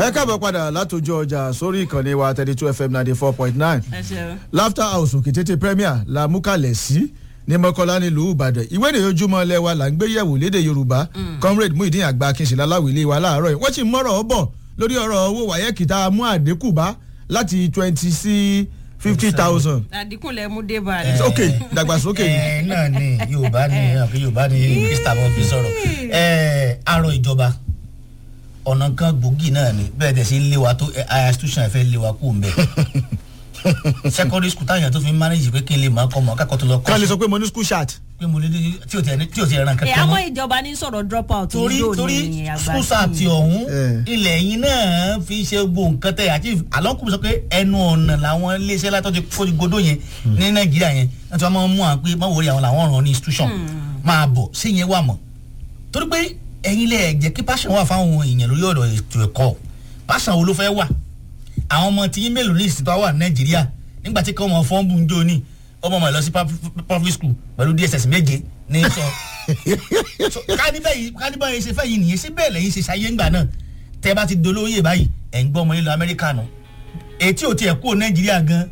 ẹ káàbọ̀ padà látòjú ọjà sórí ìkànnì wa thirty two fm ninety four point nine ẹ ṣeun. laughter house òkìtètè premier la mú kalẹ̀ sí ní mọ́kànlá nílùú ìbàdàn ìwé ìròyìn ojúmọ́ ilé wa là ń gbé yẹ̀wò léde yorùbá comrade muhideen àgbà akínṣe láwìlé wa láàárọ̀ yìí wọ́n sì mọ́rọ̀ ọ́ bọ̀ lórí ọ̀rọ̀ owó wáyẹ́kì tá a mú àdínkù bá láti twenty sí fifty thousand àdínkù lẹ mú dé bá rẹ. ok dàgbàsókè ni. ẹ náà ni yorùbá ni àbí yorùbá ni krista mo fi sọ̀rọ̀ ẹ arọ ìjọba ọ̀nà kan gbòógì náà ni bẹ́ẹ̀ tẹ̀ sí lé wa tó aya institution fẹ́ lé wa kú ń bẹ̀ secondary school táyà tó fi ń manage pé kí n lè máa kọ́ mọ́ kákọ́ tó lọ ká lè kọ́ sọ pé mo ní school chat. pé mo lè dé tí o ti ẹni tí o ti ẹran ẹ kankan àwọn mọ́ ìjọba ní sọ̀rọ̀ drop out torí yóò torí ní àgbà school sáàtì ọ̀hún Eh. ilẹ̀ yìí náà fi ṣe gbogbo nǹkan tẹ̀ àti àlọ́kùnrin sọ pé ẹnu ọ̀nà làwọn iléeṣẹ́ látọ́ ti kó godó yẹn ní nàìjíríà yẹn láti wọ́n máa ń mú àwọn pé má wòrí àwọn làwọn ràn ní institution máa bọ̀ sí yẹn wà mọ̀ torí pé ẹ̀yin lẹ̀ jẹ́ kí passion wà fáwọn èèyàn lórí ọ̀rọ̀ ètò ẹ̀kọ́ passion wo ló fẹ́ wà àwọn ọmọ tí yín mélòó ní ìsìtọ́ wà ní nàìjíríà nígbà tí kọ́ ọmọ fọ́nbù ń jó ní ọmọ ọmọ ẹ̀ lọ sí public school pẹ̀lú dss méje ní sọ so kánibẹ́ yìí kánibẹ́ yìí ṣe fẹ́ yìí nìyẹn ṣé bẹ́ẹ̀ lẹ́yìn ṣe ṣayé ńgbà náà tẹ́ bá ti dolóyè báyìí ẹ̀ ń gbọ́ ọmọ nílò amẹ́ríkà nù etí ò tiẹ̀ kúrò nàìjíríà gan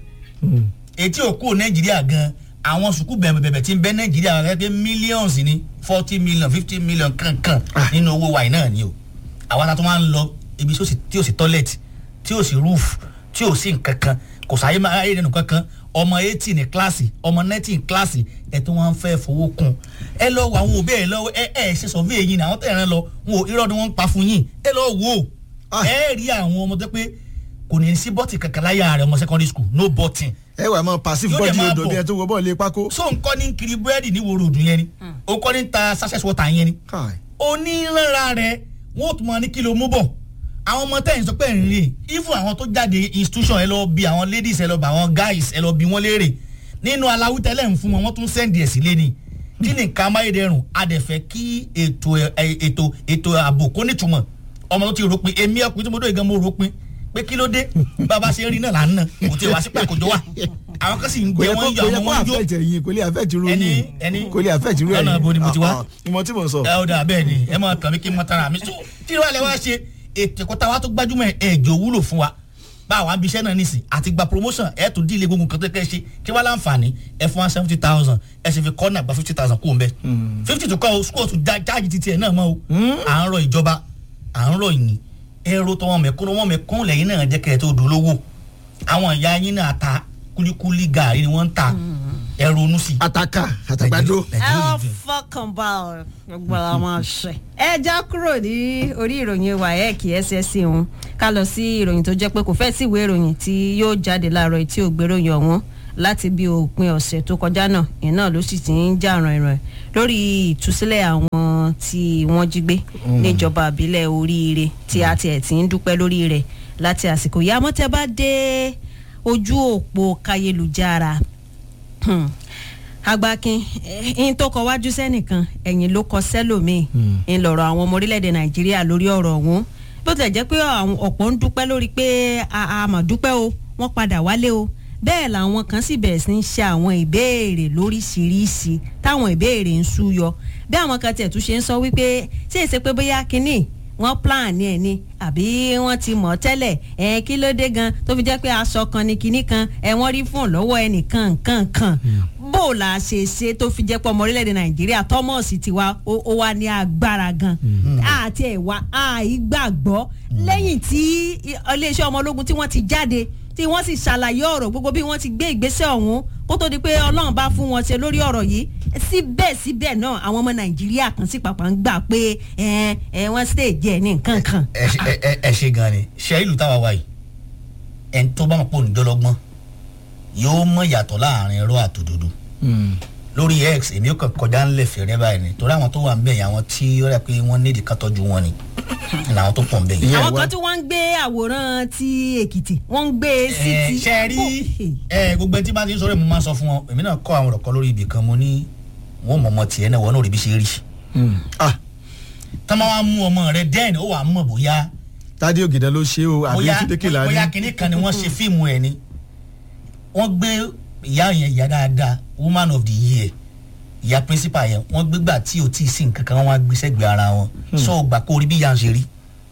etí ò kúrò nàìjíríà gan àwọn sùkúù bẹ̀rẹ̀ bẹ̀rẹ̀ tí ń bẹ nàìjíríà rẹ̀ pé millions ni forty million fifty million kankan nínú owó wàyí náà ni o àwa la tó máa ń lọ ibi tí ó sì- tí ò sí toilet tí ò sí roof tí ò sí nǹkan kan kò sáyé máa ráyè nínú kankan ọmọ eighty ní kíláàsì ọmọ ninety ní kíláàsì ẹ tó wọn fẹ́ fowó kun ẹ lọ wo àwọn òbí ẹ lọ ẹ ẹ ṣe survey yìí ni àwọn tẹ̀ ẹ̀ràn lọ wọn ò irọ́ ni wọ́n ń pa fún yín ẹ lọ wò ó Ah. ẹ rí àwọn ọmọ tó pé kò ní sí bọ́tì kankan láyà rẹ ọmọ secondary school no bọ́tì ẹ wà mọ passive Yóò dẹ̀ body máa odò bọ̀. bí ẹ tó wọ bọ́ọ̀lù pákó. so nǹkan ní kiri búrẹ́dì ní wòrò òdùn yẹn ni ó kọ́ ní ta sachet water yẹn ni Kai. onírànra rẹ wọn ò tún máa ní kí ló mú bọ̀ àwọn ọmọ tẹ̀yìn sọ pé ẹ̀ ń rè even àwọn tó jáde institution ẹ lọ bí àwọn ladies ẹ lọ bá àwọn guys ẹ lọ bí wọ́n léèrè nínú aláwítẹ́lẹ̀ ń fún wọn wọ́n tún sẹ́ndì ẹ̀ sílé ni kí ni nǹkan amáyédẹrùn adẹ̀fẹ́ kí ètò ẹ- ètò ètò ààbò kó nítumọ̀ ọmọ tó ti ròpin èmi ọkùnrin tí mo dóye gan mo ròpin pé kí ló dé bàbá ṣe rí náà là ń nà kò tí ì wá sí pàkójọ wa àwọn kan sì ń kò gbé yẹ wọn kó yọ kò yẹ ọmọ kó wọn yó affect ẹ̀yin kò lè affect irú Ẹni- yín ẹni- kò lè affect irú ẹ̀yin. lọ́nà ibo ni mo ti wá? Ah, ah, ìmọ̀ tí mo sọ. ẹ ọ̀dà bẹ́ẹ̀ ni ẹ máa kàn mí kí n máa tara mi so tí wàá lẹ wá ṣe ètò ẹ̀kọ́ tá a wá tó gbájúmọ̀ ẹ̀jọ̀ wúlò fún wa bá àwọn abiṣẹ́ náà nìsín àti gba promotion ẹ̀ tó dílé gbogbo nǹkan tó kẹ́ ṣe kí wàá láǹfààní ẹ̀ fún wa seventy thousand ẹ̀ sì fi kọ́nà gba fifty thousand kú òun bẹ́ẹ̀ fifty tó kọ́ o school tó já jáàjì títí ẹ̀ náà mọ́ o à ń rọ ìjọba à ń rọ ìyìn ẹ̀rọ tó wọn mẹ̀kún wọn mẹ̀kún lẹ́yìn náà jẹ́ kẹ́ ẹ̀ tó dolówó àwọn ìyá yín náà ta kúlíkúlí gàrí ni wọ́n ń ta ẹ̀rọ onú sí. ataka àtàgbàdo. ẹ ó fọkàn bá ọ gbogbo àwọn ọṣẹ. ẹ já kúrò ní orí ìròyìn waec ssc ọ̀hún ká lọ sí ìròyìn tó jẹ́ pé kò fẹ́ sí ìwé ìròyìn tí yóò jáde láàárọ̀ tí ò gbéròyìn ọ̀hún láti bí òpin ọ̀sẹ̀ tó kọjá náà ìyẹn náà ló sì ti ń jà ràn-ìràn lórí ìtúsílẹ̀ àwọn tí wọ́n jí gbé níjọba àbílẹ̀ oríire tí a tiẹ̀ ti ń dúpẹ́ lórí rẹ̀ láti àsìkò yìí àmọ́ tẹ́ bá dé ojú òpó kayélujára Hmm. agbakin ẹyin tó kọ wájú sẹ́nìkan ẹ̀yìn ló kọ sẹ́lòmíì ń lọ̀rọ̀ àwọn ọmọ orílẹ̀-èdè nàìjíríà lórí ọ̀rọ̀ ọ̀hún bó tilẹ̀ jẹ́ pé àwọn ọ̀pọ̀ ń dúpẹ́ lórí pé a a mà dúpẹ́ o wọ́n padà wálé o bẹ́ẹ̀ làwọn kan sì bẹ̀rẹ̀ sí ń ṣe àwọn ìbéèrè lóríṣiríṣi táwọn ìbéèrè ń súyọ bí àwọn kan tiẹ̀ tún ṣe ń sọ wípé ṣé èsè pé bóyá kínní wọ́n plan ní ẹ̀ ni àbí wọ́n ti mọ̀ tẹ́lẹ̀ ẹ̀ kí ló dé gan tó fi jẹ́ pé aṣọ kan ní kinní kan ẹ̀ wọ́n rí fún lọ́wọ́ ẹnìkan nǹkan kan bó o la ṣe ṣe tó fi jẹ́ pé ọmọ orílẹ̀-èdè nàìjíríà thomas ti wá ó ó wá ní agbára gan àti ẹ̀wà àìgbàgbọ́ lẹ́yìn tí iléeṣẹ́ ọmọ ológun tí wọ́n ti jáde tí wọ́n sì ṣàlàyé ọ̀rọ̀ gbogbo bí wọ́n ti gbé ìgbésẹ̀ ọ̀hún kó tó di pé ọlọ́run bá fún wọn ṣe lórí ọ̀rọ̀ yìí síbẹ̀síbẹ̀ náà àwọn ọmọ nàìjíríà kan sì pàpà ń gbà pé ẹ ẹ wọ́n stage ẹ̀ ní nǹkan kan. ẹ ṣe- ẹ- ẹ- ẹ ṣe gan ni ṣe ìlú táwa wà yìí ẹni tó bá mọ̀ pé onídọ́lọ́gbọ́n yóò mọ̀ yàtọ̀ láàrin ẹ̀rọ àtòdodo lórí x èmi ó kàn kọjá ńlẹ̀ fẹ̀rẹ̀ báyìí ni torí àwọn tó wà ń bẹ̀ yẹn àwọn tí ó rẹ̀ pé wọ́n nídìí ká tọ́jú wọn ni làwọn tó pọ̀ ń bẹ̀ yẹn. Ìyẹn àwọn wá. kan tí wọ́n ń gbé àwòrán ti èkìtì wọ́n ń gbé e sí ẹ ti. ṣe rí ẹ gbogbo ẹni tí bá ti ń sọ̀rọ̀ mo máa ń sọ fún wọn èmi náà kọ́ àwọn ọ̀rọ̀ kan lórí ibì kan mo ní wọn mọ̀ ọmọ tiẹ̀ náà wọn náà rí bí ṣe rí ah tọ́ máa wá mú ọmọ rẹ dẹ́n ó wà á mọ̀ bóyá tádé ògìdá ló ṣe o àbí bóyá túndé kìlá bóyá ní. kinní kan ni wọ́n ṣe fíìmù ẹ̀ ni wọ́n gbé ìyá yẹn ìyá dáadáa woman of the year ìyá principal yẹn wọ́n gbégbà tí o tí ì sí nǹkan kan wọ́n á gbé sẹ́gbẹ̀ẹ́ ara wọn sọ gbà kó rí bí ìyá ń ṣe rí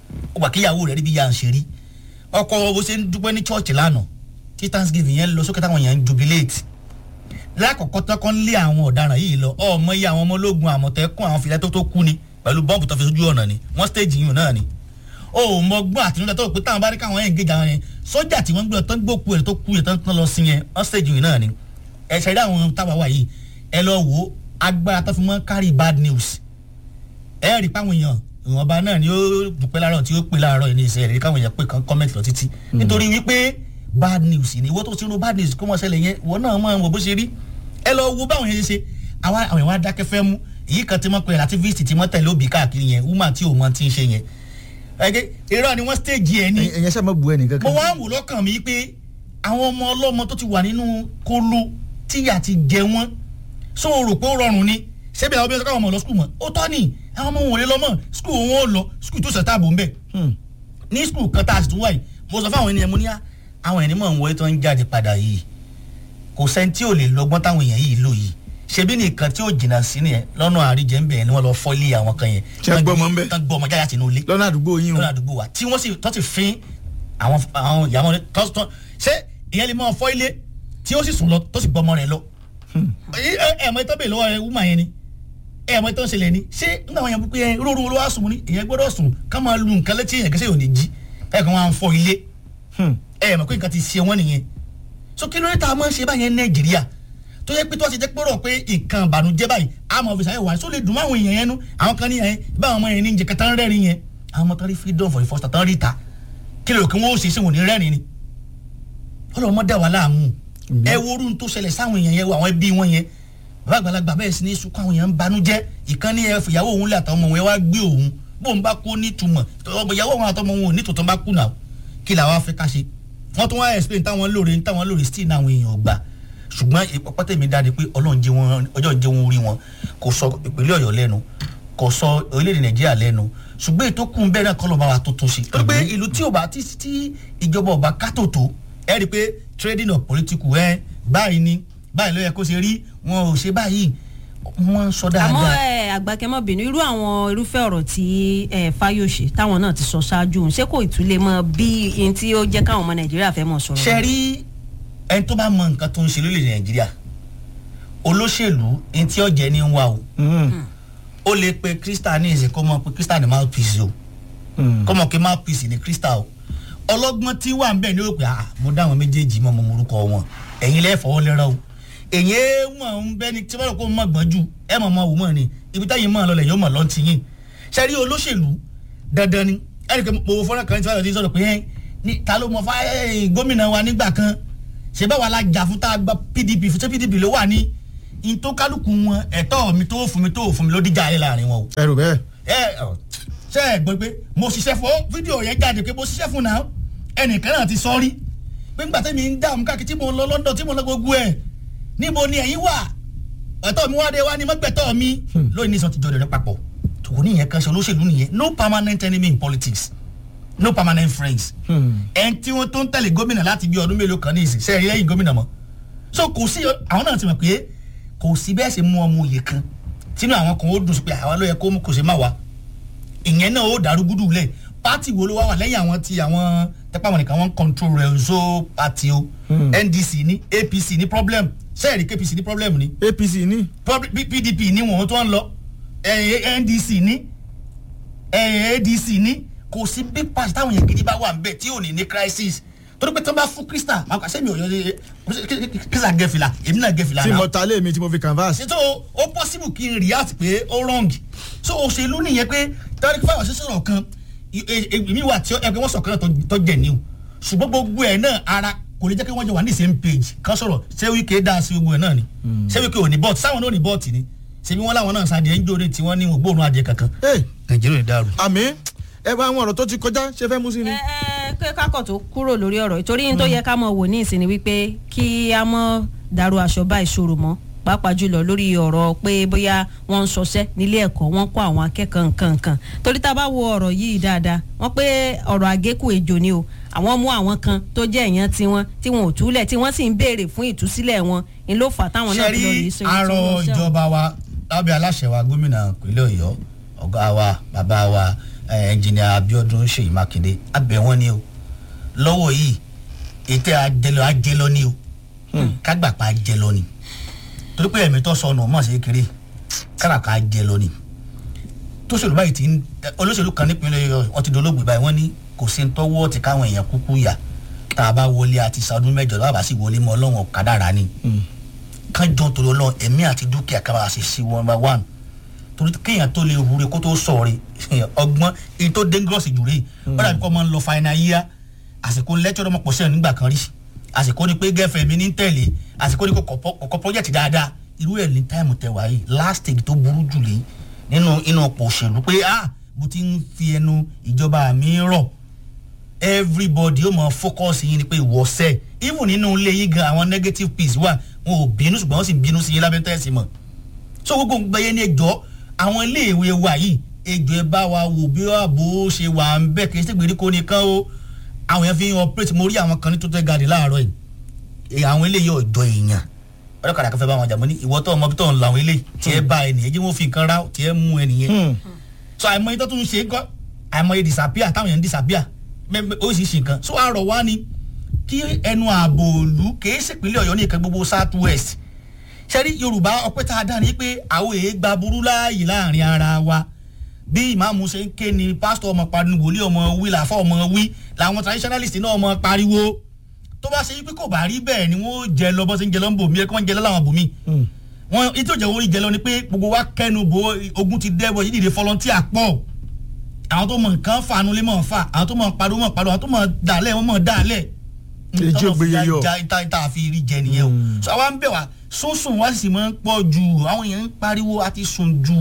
ó gbà kíyàwó rẹ̀ rí bí ya ń ṣe rí ọkọ bó ṣe ń dúpẹ́ ní chọ́ọ̀chì lánàá tí thanksgiving yẹn lọ sókè táwọn yẹn ń jubilate lákọ̀ọ́kọ́ tán kọ́ ń lé àwọn ọ̀daràn yìí lọ ọmọ iye àwọn ọmọ ológun àmọ̀tẹ́kùn àwọn filẹ̀ tó tó kú ni pẹ̀lú bọ́ǹbù tó fi sójú ọ̀nà ni wọ́n stage yìí náà ni o ò mọ gbọ́n àtinúdá tó pé táwọn bá rí káwọn yẹn ń géjà wọn yẹn sọ́jà tí wọ́n gbé tán gbókù ẹ̀ tó kú yẹn tán tán lọ sí yẹn wọ́n stage yìí náà ni ẹ ṣe rí àwọn táwa wà yìí ẹ lọ wo agbára tó fi mọ́ carry bad news ẹ rí páwọn èèyàn ìwọ̀nba náà ni ó dùpẹ́ láàárọ̀ tí ó pè láàárọ̀ yìí ní ìṣe rí káwọn èèyàn pé kan comment lọ títí nítorí wípé bad news ni ìwọ tó ti ro bad news kó mọ̀ ṣẹlẹ̀ yẹn ìwọ náà máa ń wò bó ṣe rí ẹ lọ wo báwọn yẹn ṣe ṣe àwọn àwọn ìwà dákẹ́fẹ́ mú èyí kan tí wọ́n pe activist tí wọ́n tẹ̀lé òbí káàkiri yẹn woman tí ò mọ ti ń ṣe yẹn ẹgẹ irọ́ ni wọ́n stage ẹ̀ ní ẹ̀yẹ sẹ́ mọ́ bu ẹnì mo kankan. wá ń wò lọ́kàn mi pé àwọn ọmọ ọlọ́mọ tó ti wà nínú kóló tíyà ti jẹ wọ́n so o rò pé ó rọrùn ni ṣebí àwọn obìnrin sọ káwọn ọmọ lọ skul mọ́ ó tọ́ ni àwọn ọmọ wọn ò lè lọ mọ́ skul wọn ò lọ skul tó ṣẹ̀ta àbò ń bẹ̀ Hmm. ní skul kan tá a sì tún wáyé mo sọ fáwọn ènìyàn mo ní á àwọn ènìyàn mọ̀ ń wọlé tó ń jáde padà yìí kò sẹ́ni tí ò lè lọ́gbọ́n táwọn èèyàn yìí lò yìí ṣebí nìkan tí ò jìnnà sí nìyẹn lọ́nà àríjẹ́ ń bẹ̀ ni wọ́n lọ fọ́ ilé àwọn kan yẹn Tí wọ́n gbọ́ ọmọ ń bẹ̀. tán gbọ́ ọmọ jáde sínú ilé lọ́nà àdúgbò yín o. lọ́nà àdúgbò wa tí wọ́n sì tọ́ ti fín àwọn àwọn ìyàwó rẹ̀ tọ́ tọ́ ṣé ìyẹn lè máa fọ́ ilé tí ó sì sùn lọ tó sì gbọ́ ọmọ rẹ̀ lọ. ẹ ẹ ẹ mọ ìtọ́ bèèrè lọ́wọ́ ẹ wúmà yẹn ni ẹ mọ ìtọ́ ń ṣẹlẹ̀ ni ṣé nígbà wọn yẹn pé ẹ rúurú ló wá sùn ní ìyẹn gbọ́dọ̀ sùn ká máa lu nǹkan létí èèyàn kẹsẹ̀ yóò ní jí ẹ kàn wá ń fọ́ ilé Hmm. ẹ mọ̀ pé nǹkan ti ṣe wọ́n nìyẹn so kí ló dé tá a máa ń ṣe báyẹn nàìjíríà tó yẹ pé tó a ṣe jẹ́ pé rọ̀ pé nǹkan ìbànújẹ́ báyìí àmọ́ ọ̀fíìsì ayé wa só lè dùn máwọn èèyàn yẹn nu àwọn kan ní yẹn báwọn ọmọ yẹn ní jẹ kẹta ń rẹ́rìn yẹn àwọn ọmọ tán rí freedom for the first time tán rí ta kí lè rò kí wọ́n ó ṣe sí wọn ní rẹ́rìn ni ọlọ́mọ dá wa láàmú ẹ wo orun tó ṣẹlẹ̀ sáwọn èèyàn yẹn wo àwọn ẹbí wọn yẹn bàbá àgbàlagbà bẹ́ẹ̀ sì ní sunkún àwọn èèyàn ń banújẹ́ ìkànnì ẹ fìyàwó òun lé àtàwọn ọmọ wọn wá gbé òun bóun bá kó nítumọ̀ ọmọ ìyàwó òun àtọmọ wọn ò ní tòótọ́ bá kú náà kí làwọn afẹ́ ká ṣe wọ́n tún wá explain táwọn lóore táwọn lóore still náà àwọn èèyàn gbà ṣùgbọ́n ìpọ́pọ́tẹ́ mi dáre pé ọlọ́run jẹ́ wọn ọjọ́ jẹ́ wọn orí wọn kò sọ ìpínlẹ̀ ọ̀yọ́ lẹ́nu kò sọ orílẹ̀-èdè nàìjíríà lẹ́nu ṣùgbọ́n ètò kùn bẹ́ẹ̀ náà kọ́ ló bá wa tuntun ṣe. torí pé ìlú tí ò bá tí tí ìjọba ọba kátó tó ẹ rí i pé trading of political ẹ báyìí ni báyìí ló yẹ kó ṣe rí wọn ò ṣe báyìí wọ́n sọ àmọ́ dáadáa. ẹ àgbàkẹ́mọ́bìnrin irú àwọn irúfẹ́ ọ̀rọ̀ tí ẹ fáyọ̀ṣe táwọn náà ti sọ ṣáájú òun ṣé kò ìtúlẹ̀ mọ́ bí ẹni tí ó jẹ́ káwọn ọmọ nàìjíríà fẹ́ mọ̀ sọ̀rọ̀. ṣe rí ẹni tó bá mọ nǹkan tó ń ṣe lórílẹ̀ nàìjíríà olóṣèlú ẹni tí ọ̀jẹ̀ ní ń wá o Hmm. ó lè pe krista ní ìsìn kó mọ pé krista ní mouthpiece o Hmm. kó mọ pé mouthpiece ní krista o ọlọ́gbọ́n tí wà ń bẹ̀ ní òpè ah mo dá àwọn méjèèjì mọ́ mo morúkọ wọn ẹ̀yin lẹ́ẹ̀ fọwọ́ lẹ́rọ o èyí wọn ń bẹ́ ni tí wọ́n rò kó mọ̀ gbọ́n jù ẹ̀ mọ̀ mọ̀ wò mọ̀ ni ibi táyìn mọ̀ lọlẹ̀ yóò mọ̀ lọ́n ti yín ṣe rí olóṣèlú dandan ni ẹnì kan mo wo fọ́nrán kan tí wọ́n ti sọ̀rọ̀ pé ẹ́ ní ta ló mọ fá ẹ́, gómìnà wa nígbà kan ṣe báwa la jà fún tá a gba pdp fún ṣé pdp ló wà ní in tó kálukú wọn ẹ̀tọ́ mi tó fún mi tó fún mi ló díjà ayé láàrin wọn o ẹrù bẹ́ẹ̀. ẹ ọ, ṣe ẹ gbọ́ pé mo ṣiṣẹ́ fún fídíò yẹn jáde pé mo ṣiṣẹ́ fún náà ẹnìkan náà ti sọ rí pé ńgbà tẹ́mi ń dààmú káàkiri tí mo lọ London tí mo lọ gbogbo ẹ̀ níbo ni ẹ̀yin wà ẹ̀tọ́ mi wá dé wá ní mọ́gbẹ̀tọ́ mi lóyún nísàn ti jọ rẹ̀ papọ̀ tòun nìyẹn kan ṣe olóṣèlú nìyẹn no permanent enemy in politics no permanent friends Hmm. ẹn tí wọ́n tó ń tẹ̀lé gómìnà láti bí ọdún mélòó kan ní ìsìn sẹ́ẹ̀rí lẹ́yìn gómìnà mọ́ so kò sí àwọn náà ti mọ̀ pé kò sí bẹ́ẹ̀ ṣe mú ọmọ òye kan tínú àwọn kan ó dùn sí pé àwa ló yẹ kó mú kò sí má wa ìyẹn náà ó dàrúgúdù lẹ̀ pátì wo ló wá wà lẹ́yìn àwọn tí àwọn tẹ́pá wọn nìkan wọ́n control rẹ̀ zo party o Hmm. ndc ní apc ní problem sẹ́ẹ̀rí kpc ní problem ní apc ní. Pub- P- pdp ní wọn tó ń lọ eh, ndc ní eh, adc ní kò sí big pass táwọn yẹn gidi bá wà nbẹ tí ò ní ní crisis torí pé tí wọn bá fún krista máa kà sẹ́mi òyìn krista gẹ̀fìlà èmi náà gẹ̀fìlà tí náà mo ta lé mi tí mo fi canvas. so ó possible kí n react pé ó wrong so òṣèlú nìyẹn pé tariq fáwọn ṣe sọ̀rọ̀ kan èmi wà tí ẹgbẹ́ wọn sọ̀kan náà tó- tó jẹ̀ ní o ṣùgbọ́n gbogbo ẹ̀ náà ara kò lè jẹ́ kí wọ́n jọ wà ní same page kan sọ̀rọ̀ ṣé wíkẹ́ dá sí gbogbo ẹ̀ náà ni ṣé wíkẹ́ ò ní bọ́ọ̀tì sáwọn náà ò ní bọ́ọ̀tì ni ṣebí wọn láwọn náà sáde ń jóde tí wọ́n ní ògbóòrùn adìẹ kankan Hey, nàìjíríà ò ní dàrú. àmì ẹ bá àwọn ọ̀rọ̀ tó ti kọjá ṣe fẹ́ mú sí ni. ẹ ẹ pé kákọ̀ tó kúrò lórí ọ̀rọ̀ yìí torí n tó yẹ ká mọ̀ wò ní ìsinmi wípé kí a mọ̀ dàrú aṣọ bá ìṣòro mọ́ pàápàá jùlọ lórí ọ̀rọ̀ pé bóyá wọ́n ń ṣọṣẹ́ nílé ẹ̀kọ́ wọ́n kọ́ àwọn akẹ́kọ̀ọ́ nǹkan nǹkan torí tá a bá wo ọ̀rọ̀ yìí dáadáa wọ́n pé ọ̀rọ̀ àgékù ejò ni o àwọn mú àwọn kan tó jẹ́ èèyàn tiwọn tí wọn ò túlẹ̀ tí wọ́n sì ń béèrè fún ìtúsílẹ̀ wọn ni ló fà táwọn náà ṣe fi lọ rí rí sọ arọ ìjọba wa lábẹ́ aláṣẹ wa gómìnà ìpínlẹ̀ ọ̀yọ́ ọ̀gá wa bàbá wa ẹnjìnìà abiodun ṣèyí mákindé abẹ wọn ni o lọ́wọ́ yìí ètò àjẹlọ àjẹlọ ni o kágbàpá àjẹlọ ni torí pé ẹ̀mí tó sọnù mọ̀ sí kiri káràkà àjẹlọ ni tóṣèlú báyìí ti ń olóṣèlú kan nípínlẹ̀ Ọ̀yọ́ wọn ti dolóògbé báyìí wọ́n ní kò sí ní tọ́wọ́ ti káwọn èèyàn kúkú yà tá a bá wọlé àti sàdún mẹ́jọ tó bá sì wọlé mọ́ ọlọ́run kádàrá ni kánjọ torí ọlọ́run ẹ̀mí àti dúkìá kábàá ṣe sí one by one torí kéèyàn tó lè rúre kó tó sọ̀rọ̀ ọgbọ́n èyí tó dangerous jù rè wọ́n dàbí kọ́ máa ń lọ final year àsìkò lẹ́tọ́ ọmọ pọ̀ sẹ́yìn nígbà kan rí àsìkò ni pé gẹ́fẹ̀ mi ní tẹ̀lé àsìkò ni kò kọ́ project dáadáa irú ẹ̀ ní táìmù tẹ̀ wáyé last stage tó burú jù lé nínú inú ọ̀pọ̀ òṣèlú pé ah mo ti ń fi ẹnu ìjọba mi rọ̀ everybody ó mọ focus yín ni pé ìwọ́sẹ̀ even nínú ilé yín gan àwọn negative piece wà wọn ò bínú ṣùgbọ́n wọ́n sì bínú sí yín lábẹ́ tẹ́sí mọ̀ so gbogbo gbẹ̀yẹ ní ẹjọ́ àwọn iléèwé wa yìí ẹjọ́ ẹ bá wa wò bí ààbò ṣe wà ń bẹ̀ kì í ṣe gbèríko nìkan o àwọn yẹn fi ń operate mo rí àwọn kan ní total garden láàárọ̀ yìí àwọn eléyìí ọ̀jọ́ èèyàn ọlọ́kadà kan fẹ́ bá wọn jà mọ́ ní ìwọ́ tó ọmọ bí tó ń lọ àwọn eléyìí tí ẹ bá ẹ nìyẹn jí wọ́n fi nǹkan rá tí ẹ mú ẹ nìyẹn so àìmọye tó tún ṣe é kọ́ àìmọye disappear táwọn yẹn ń disappear oríṣiríṣi nǹkan so àrọ̀ wá ni kí ẹnu ààbò òlu kìí ṣèpínlẹ̀ ọ̀yọ́ ní ìkan gbogbo south west ṣẹ́rí yorùbá ọpẹ́ tá a dá ní pé àwọn èèyàn gba burú láàyè láàrin ara wa bí ìmáàmù ṣe ń ké ni pásítọ̀ ọmọ pariwo wòlíì ọmọ wí làfọ́ ọmọ wí làwọn traditionalist náà ọmọ pariwo tó bá ṣe pé kò bá rí bẹ́ẹ̀ ni wọ́n jẹ lọ bọ́ sí ń jẹ lọ ń bò mí ẹ kí wọ́n jẹ lọ láwọn bò mí wọn ètò ìjẹun orí jẹ lọ ni pé gbogbo wa kẹnu bo ogun ti dẹ́bọ̀ yìí dìde volunteer pọ̀ àwọn tó mọ nǹkan fanu lé mọ̀ fà àwọn tó mọ pariwo mọ̀ pariwo àwọn tó mọ dàlẹ́ wọn mọ̀ dàlẹ́ èjì ògbéye yọ ìta ìta àfi rí jẹ nìyẹn o so àwa ń bẹ̀ wá sùnsùn wá sì máa ń pọ̀ jù àwọn èèyàn ń pariwo àti sùn jù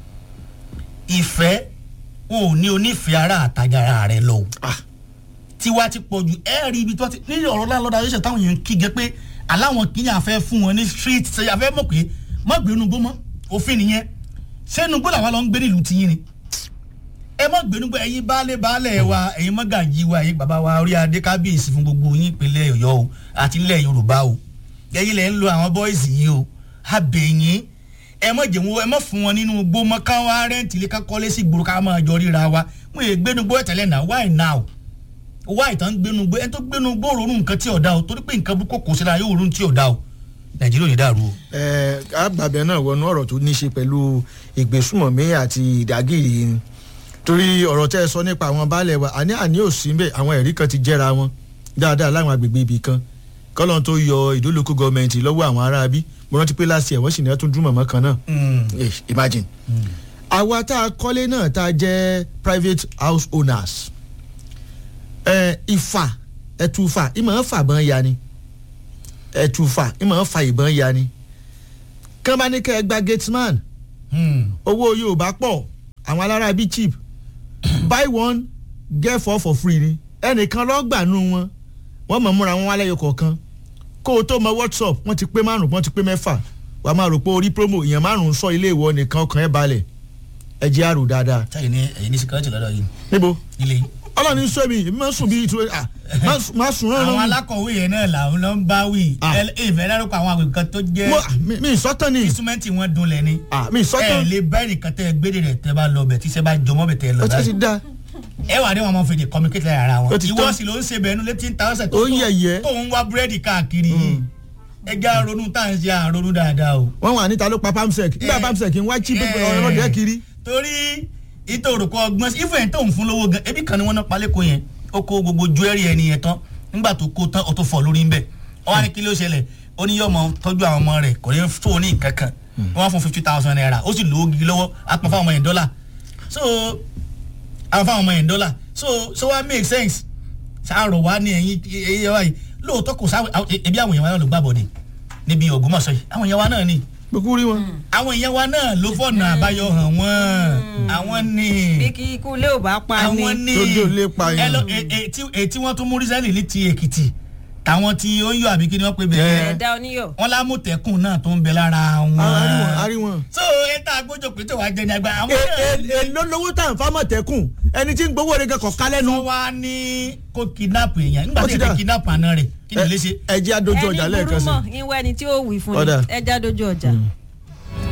ìfẹ́ wọn ò ní onífẹ̀ẹ́ ara àtàjára rẹ lọ o tiwa ti pọ̀ jù ẹ rí ibi tó ti nílẹ̀ ọ̀rọ̀ láńlọ́dà yóò ṣe táwọn èèyàn ń kígẹ pé aláwọn kìíní àfẹ́ fún wọn ní street ṣe àfẹ́ mọ̀ pé má gbé inú gbó mọ́ òfin nìyẹn ṣé inú gbó làwọn lọ ń gbé nílùú tiyín ni ẹ má gbé inú gbó ẹ̀yin baálé baálé wa ẹ̀yin mọ́gàjì wa ẹ̀yin bàbá wa orí adé kábíyèsí fún gbogbo yín ìpínlẹ̀ ọ̀yọ́ o àti ilẹ̀ yorùbá o ẹ̀yin lẹ̀ ń lo àwọn bọ́ìsì yìí o abẹ̀yìn ẹ má jẹ́ wọn ẹ má fún wọn nínú gbó mọ́ káwọn arẹ́ǹtì lè ká kọ́lé sí gbòòrò ká máa jọ ríra wa wọn è gbénu gbó ẹ̀tẹ̀lẹ̀ náà why now why tán gbénu gbó ẹ tó gbénu gbó ronú nǹkan tí ò dá o torí pé nǹkan burúkú kò sí la yóò ronú tí ò dá o nàìjíríà ò ní dàrú o. ẹ àgbàbẹ náà wọnú ọ̀rọ̀ tó ní í ṣe pẹ̀lú ìgbésùmọ̀mí àti ìdágìrì ni torí ọ̀rọ̀ tẹ́ ẹ sọ nípa àwọn baálẹ̀ wa àní àní ò sí bẹ́ẹ̀ àwọn ẹ̀rí kan ti jẹ́ra wọn dáadáa láwọn agbègbè ibì kan kọ́lọ́n tó yọ ìdólókù gọọmenti lọ́wọ́ àwọn aráabí mo rántí pé láti ẹ̀ wọ́n sì ní ẹ́ tún dún mọ̀mọ́ kan náà Eh, imagine. àwa tá a kọ́lé náà tá a jẹ́ private house owners ẹ ìfà ẹtùfà ìmọ̀ ń fà bọ́n ya ni ẹtùfà ìmọ̀ ń fa ìbọn ya ni kán bá ní kẹ́ ẹ gba gateman owó yorùbá pọ̀ àwọn alára bíi cheap buy one get four for free ni ẹnìkan lọ́gbàánú wọn wọ́n mọ̀ múra wọn wálé yọ kọ̀ọ̀kan kó o tó mọ whatsapp wọ́n ti pé márùn wọ́n ti pé mẹ́fà wàá máa rò pé orí promo èèyàn márùn sọ ilé ìwọ nìkan ọkàn ẹ̀ balẹ̀ ẹ jẹ́ àrò dáadáa. táyì ní ẹ̀yìn ní security lọ́dọ̀ yìí níbo ilé yìí. ọlọ́run ní sọ mi èmi máa ń sùn bíi ìtura ah máa sùn rán àwọn rán alákọ̀wé yẹn náà làwọn ló ń bá wí Ah. ìfẹ́ dárúkọ àwọn àgbẹ̀ kan tó jẹ́ mo mi mi sọ́tàn ni instrumenti wọn dunlẹ̀ ni ah mi ẹ sọ́tàn lè bá ẹnìkan tẹ gbére rẹ tẹ bá lọ bẹ tí sẹ bá jọmọ bẹ tẹ lọ ó ti ti báyìí da ẹ wà ní wọn máa fi lè communicate lára ara wọn Ó ti ìwọ tán. sì ló ń ṣe bẹ̀ẹ́nu létí ń ta ọ̀sẹ̀ tó Ó ń yẹ̀yẹ́. tó ń wá búrẹ́dì káàkiri yìí ẹ já ronú tá à ń ṣe àronú dáadáa o. wọ́n wà níta ló pa pamsec nígbà Eh. pamsec ń wá chip Eh. ọlọ́dẹ kiri torí ìtò òrùkọ ọgbọ́n sí ìfẹ́ tó ń fún lówó gan ebi kan ni wọ́n ná palẹ́kọ̀ọ́ yẹn ó kó gbogbo jewelry ẹni yẹn tán nígbà tó kó tán ó tó fọ́ lórí ń bẹ̀ wọ́n wá ní kí ló ṣẹlẹ̀ ó ní yọ̀mọ̀ tọ́jú àwọn ọmọ rẹ̀ kò ní tó ní nǹkan kan wọ́n wá fún fifty thousand naira ó sì lówó gidi lọ́wọ́ á pọn fáwọn ọmọ yẹn dọ́là so àwọn fáwọn ọmọ yẹn dọ́là so so wá make sense sáàrọ̀ wá ní ẹ̀yìn ẹ̀yẹ wáyé lóòótọ́ kò sáwọ́ ebi àwọn èèyàn wa náà ló gbàbọ̀dé níbi Ògbómọ̀ṣọ́ yìí àwọn èèyàn wa náà ni gbogbo rí wọn. àwọn èèyàn wa náà ló fọ̀nà àbáyọ hàn wọ́n àwọn ní bí kí ikú ilé ò bá pa ni àwọn ní Tójú ò lè pa yẹn. ẹ lọ e- e- tí- èyí tí wọ́n tún mú rísẹ́lì ní ti Èkìtì táwọn tí ó ń yọ àbí kí ni wọ́n pè bẹ́ẹ̀ ẹ̀dá oníyọ̀ wọ́n lámùtẹ́kùn náà tó ń bẹ lára wọn. a rí wọn a rí wọn. so ẹ tá a gbójú pé tó wàá jẹ ní agbá àwọn E- náà e- èló lówó tá à ń fa mọ̀tẹ́kùn ẹni tí ń gbowó rẹ̀ kọ̀ ká lẹ́nu. wọ́n wá ní kó kidnap èèyàn nígbà Ó tí ti èèyàn dà. kidnap àná rẹ̀ kí ni lè ṣe. ẹ jẹ́ àdójú ọjà ẹni lẹ́ẹ̀kan burú sí. mọ̀ ìwọ ẹni tí ó wì fún Ọ̀dà. ni ẹja dojú ọjà.